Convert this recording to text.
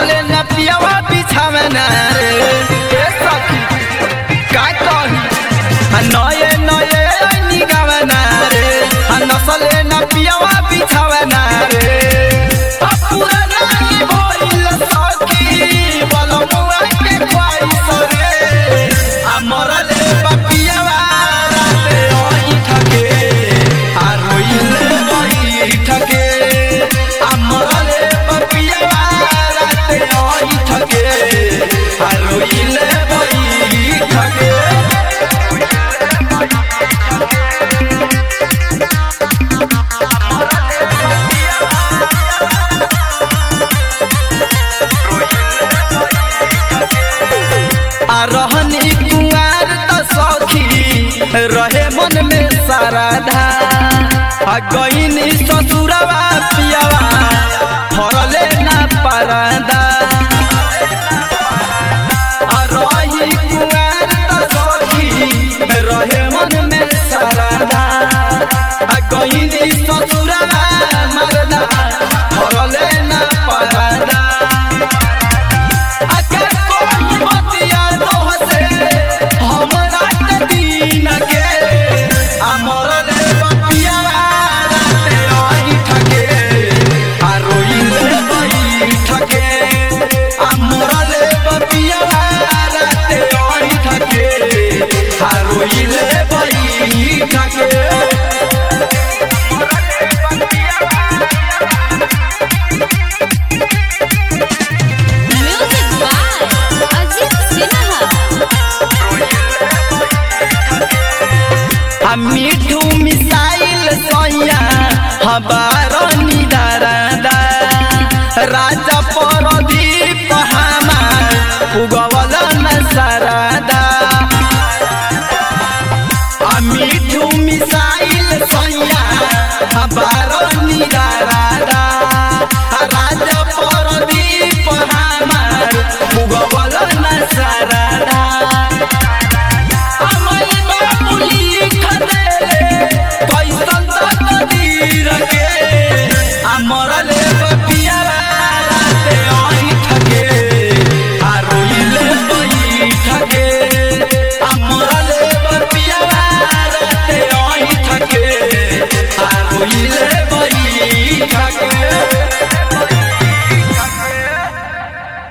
नसले न पियावा बिछावे न रे ए सखी का कही आ नये नये निगावे न रे आ नसले न पियावा बिछावे न रे आ पूरा नाही भइल सखी बलमुआ के ख्वाइश रे आ मरले बपियावा राते ओही ठके आ रोइले ओही ठके आ मरले बपियावा राते ओही ठके आ रोइले ओही ठके आ रहनी कुंवार त सखी रहे मन में सारा धा आ गईनी ससुरवा पियावा फरले ना परदा आ रही कुंवार त सखी रहे मन में सारा धा आ गईनी ससुरवा मरदा फरले ना परदा अगर कोई बतिया दोहसे हमरा के दीन के अमर रे बतिया राते आई ठके आ रोइले बई ठके अमर रे बतिया राते आई ठके आ रोइले बई ठके Music by Ajit Sinha. आ मिठू मिसाइल सोया हवा